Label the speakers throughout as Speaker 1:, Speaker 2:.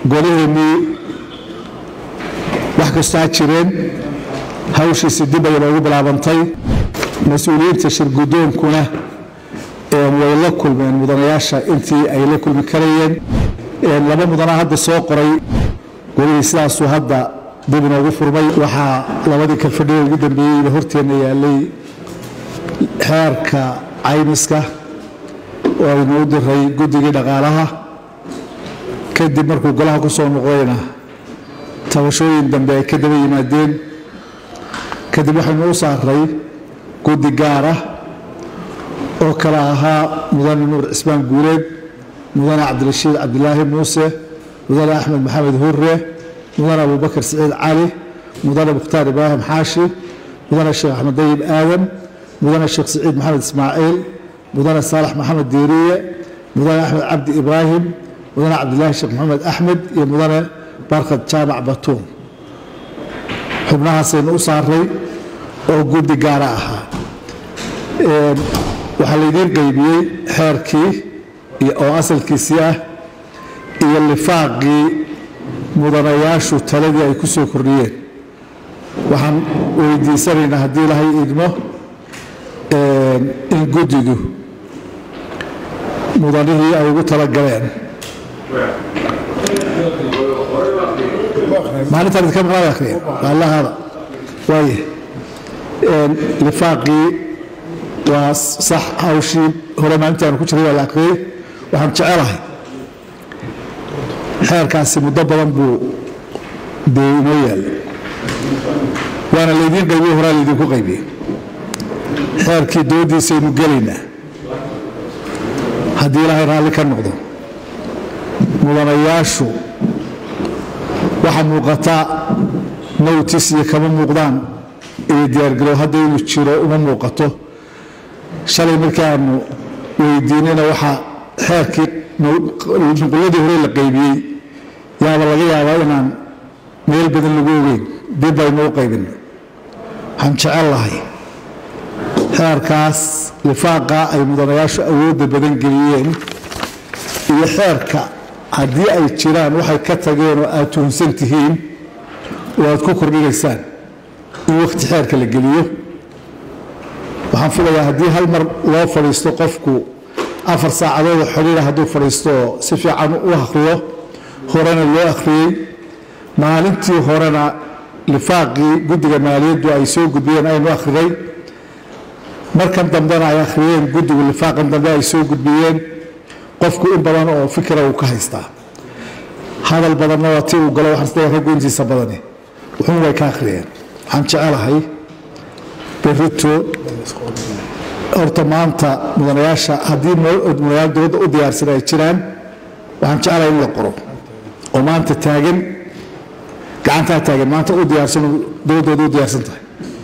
Speaker 1: golaheennii wax kastoo ha jireen hawshiisi dib ay loogu bilaabantay mas-uuliyiinta shirgudoonkuna way la kulmeen mudanayaasha intii ay la kulmi karayeen laba mudanaa hadda soo qoray golihii sidaasuu hadda dib inoogu furmay waxaa labadii kalfadhiga ugu dambeeyeyba horteenna yaalay xeerka caymiska oo aynu u diray guddigii dhaqaalaha kadib markuu golaha ku soo noqdayna tabashooyin dambe ay ka daba yimaadeen kadib waxaynu u saaray guddi gaar ah oo kale ahaa mudane nuur cismaan guuleed mudane cabdirashiid cabdilaahi muuse mudane axmed maxamed hurre mudane abubakar siciid cali mudane mukhtaar ibraahim xaashi mudane sheekh axmed dayib aadan mudane sheekh siciid maxamed ismaaciil mudane saalax maxamed diiriye mudane axmed cabdi ibraahim mudane cabdilaahi sheekh maxamed axmed iyo mudane barkad jaamac batuum xubnahaasaynu u saaray oo guddi gaara ahaa waxaa laydiin qaybiyey xeerkii oo asalkiisii ah iyo lifaaqii mudanayaashu taladii ay ku soo kordhiyeen waxaan weydiisanaynaa haddii ilaahay idmo in guddigu mudanihii ay ugu talagaleen maalintaan idinka maqlaad akriya allahada waaye lifaaqii waa sax hawshii hore maalintaanu ku jiray waa la akriyey waxaan jecelahay xeerkaasi muddo badan buu dee inoo yaallay waana laydiin qaybiye horaa laydinku qaybiyey xeerkii doodiisaynu gelaynaa haddii ilaahay raalli ka noqdo mudanayaashu waxaa muuqataa notis iyo kama muuqdaan iyo diyaargarow hadda inuu jiro uma muuqato shalay markaanu weydiinayna waxaa xeerkii nuquladii hore la qaybiyey yaaba laga yaabaa inaan meel badan lagu ogeyn dib baynu u qaybina waxaan jecel lahay xeerkaas lifaaqa ay mudanayaashu awoodda badan geliyeen iyo xeerka haddii ay jiraan waxay ka tageen oo aad tuhunsan tihiin oo aad ku kordhinaysaan in wakhti xeerka la geliyo waxaan filayaa haddii hal mar loo fadhiisto qofku afar saacadood oo xidhiira hadduu fadhiisto oo si fiican u akhriyo horena loo akhriyey maalintii horena lifaaqii guddiga maaliyaddu ay soo gudbiyeen aynu akhrinay markan dambena ay akhriyeen guddigu lifaaqan dambe ay soo gudbiyeen qofku in badan oo fikira uu ka haystaa hadal badanna waa ti uu galo waxaan isleeyahay raggu intiisa badani wuxuun way ka akhriyeen waxaan jecelahay berito horta maanta mudanayaasha haddii mudanayaal dowladda u diyaarsan ay jiraan waxaan jecelahay in la qoro oo maanta taagan gacantaa taagan maanta u diyaarsan dowladdooda u diyaarsan tahay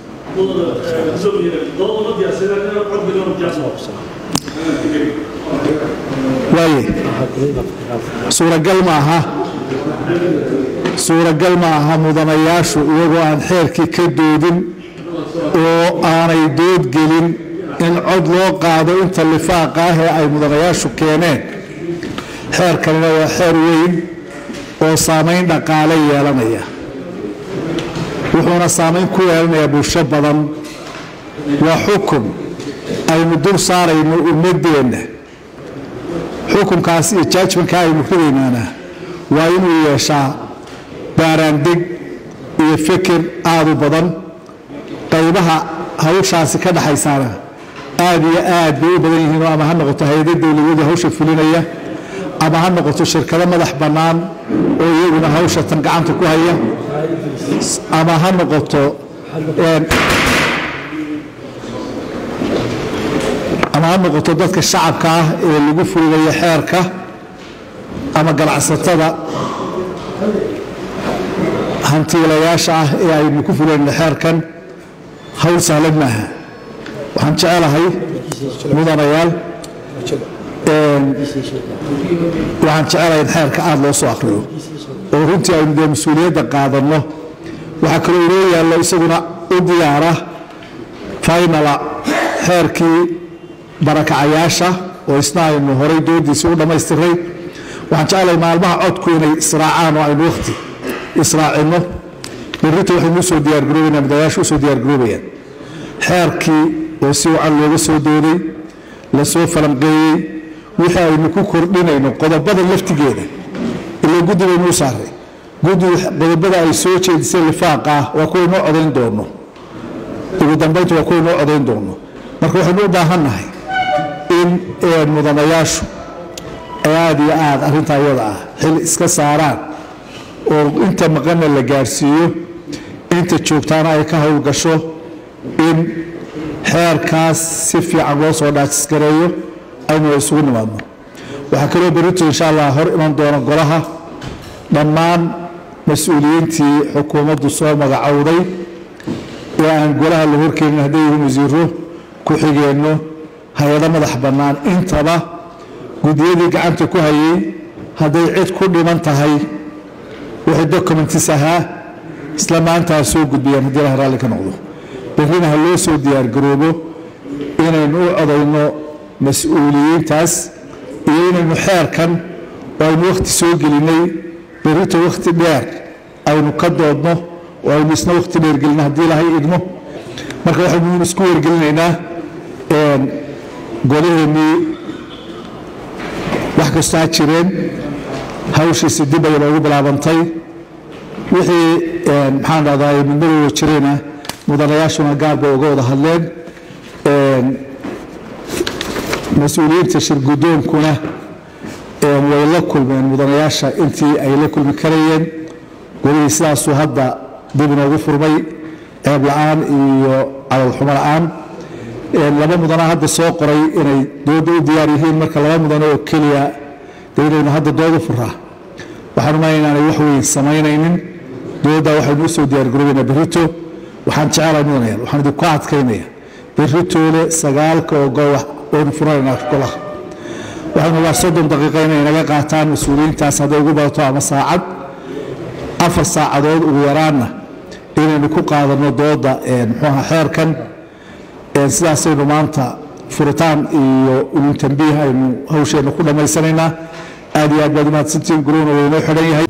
Speaker 1: waaye suuragal ma aha suuragal ma aha mudanayaashu iyagoo aan xeerkii ka doodin oo aanay doodgelin in cod loo qaado inta lifaaqa ah ee ay mudanayaashu keeneen xeerkanina waa xeer weyn oo saamayn dhaqaale yeelanaya wuxuuna saamayn ku yeelanayaa bulsho badan waa xukun aynu dul saarayno ummaddeenna xukunkaas iyo jaajmanka aynu ridaynaana waa inuu yeeshaa baaraandeg iyo fikir aad u badan qaybaha hawshaasi ka dhaxaysaana aad iyo aad bay u badan yihiinoo ama ha noqoto hay-ada dowladyadu hawsha fulinaya ama ha noqoto shirkado madax bannaan oo iyaguna hawsha tan gacanta ku haya ama ha noqoto ama ha noqoto dadka shacabka ah ee lagu fulinayo xeerka ama ganacsatada hantiilayaasha ah ee aynu ku fulinayno xeerkan hawl sahlan maaha waxaan jecelahay mudanayaal waxaan jecelahay in xeerka aada loo soo akhriyo oo runtii aynu dee mas-uuliyadda qaadanno waxaa kaloo inoo yaallo isaguna u diyaara faynala xeerkii barakacayaasha oo isna aynu horay doodiisii u dhammaystiray waxaan jeclahay maalmaha codku inay israacaan oo aynu wakhti israacino berrito waxaynu usoo diyaargaroobaynaa madaxyaasha usoo diyaargaroobayaan xeerkii oo si wacan looga soo dooday lasoo falanqeeyey wixii aynu ku kordhinayno qodobada laftigeeda ilaa guddi baynu u saaray guddi qodobada ay soo jeedisay lifaaqa ah waa kuwaynoo codayn doono ugu dambaynta waa kuwaynoo codayn doono marka waxaynu u baahannahay in mudanayaashu ay aada iyo aada arrintaa iyada ah xil iska saaraan oo inta maqanna la gaarsiiyo inta joogtaana ay ka howlgasho in xeerkaas si fiican loo soo dhaajisgareeyo aynu isugu nimaadno waxaa kaloo berrito insha allah hor iman doona golaha dhammaan mas-uuliyiintii xukuumaddu soo magacowday ee aan golaha la horkeenin hadday yihiin wasiiro ku xigeenno hay-ado madax bannaan intaba guddiyadii gacanta ku hayay hadday cid ku dhiman tahay wixii documentis ahaa isla maantaa soo gudbiyaan haddii ilaha raalli ka noqdo berrina ha loo soo diyaargaroobo inaynu u codayno mas-uuliyiintaas iyo inaynu xeerkan oo aynu wakhti soo gelinay berrito wakhti dheer aynu ka doodno oo aynu isna wakhti dheer gelino haddii ilahay idmo marka waxaynu isku wargelinaynaa golaheennii wax kastoo ha jireen hawshiisi dib ayay noogu bilaabantay wixii maxaan dhahdaa midmadooda jirayna mudanayaashuna gaar bay uga wada hadleen mas-uuliyiinta shirgudoonkuna way la kulmeen mudanayaasha intii ay la kulmi karayeen golihii sidaasuu hadda dib inoogu furmay ceeb la-aan iyo cadalxumo la-aan laba mudanaa hadda soo qoray inay dooda u diyaar yihiin marka laba mudano oo keliya dee inaynu hadda doodu furaa waxaan umalaya inaanay wax weyn samaynaynin dooda waxaynu usoo diyaargaroobaynaa berrito waxaan jecelahay mudanayaal waxaan idinku adkaynaya berritoole sagaalka oo gowa waynu furanaynaa golaha waxaynu waa soddon daqiiqa inay naga qaataan mas-uuliyiintaas hadday ugu badato ama saacad afar saacadood ugu yaraanna inaynu ku qaadanno dooda muxuuaha xeerkan sidaasaynu maanta furitaan iyo uluntambiih aynu hawsheenna ku dhammaysanaynaa aad iyo aad baad umahadsantiin guruna waynoo xidhan yahay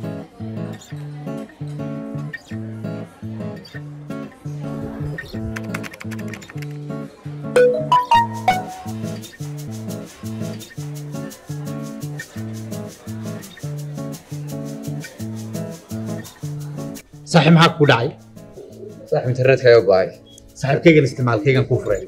Speaker 2: saaxiib maxaa kugu dhacay
Speaker 3: saaxib internetkaaga go'ay
Speaker 2: saaxiibkaygan isticmaalkaygan kuu furay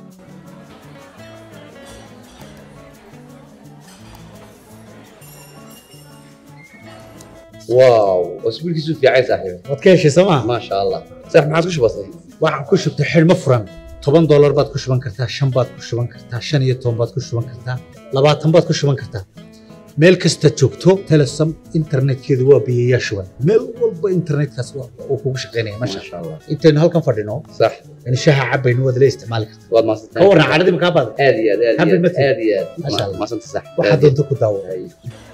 Speaker 3: waaw wasbiilkiisu fiicay saaxiib
Speaker 2: waad ka heshay soo maa
Speaker 3: maasha allah saaxib maxaad ku shubatay
Speaker 2: waxaan ku shubtay xidhmo furan toban doolar baad ku shuban kartaa shan baad ku shuban kartaa shan iyo toban baad ku shuban kartaa labaatan baad ku shuban kartaa meel kasta joogto telesom internetkeedu waa biyayaa shuban meel walba internetkaas uu kugu shaqaynaya masha
Speaker 3: maasha allah
Speaker 2: intaynu halkan fadhino
Speaker 3: sax
Speaker 2: in shaha cabaynu waad la isticmaali kartaa
Speaker 3: waad maasantay
Speaker 2: ka warran caradii makaa baada
Speaker 3: aad iyo aad aad iyo
Speaker 2: Happy
Speaker 3: aad
Speaker 2: birthday.
Speaker 3: aad iyo
Speaker 2: Masha
Speaker 3: aad
Speaker 2: Allah.
Speaker 3: maasanta sax
Speaker 2: waxaad doonto ku daawo
Speaker 3: Ay.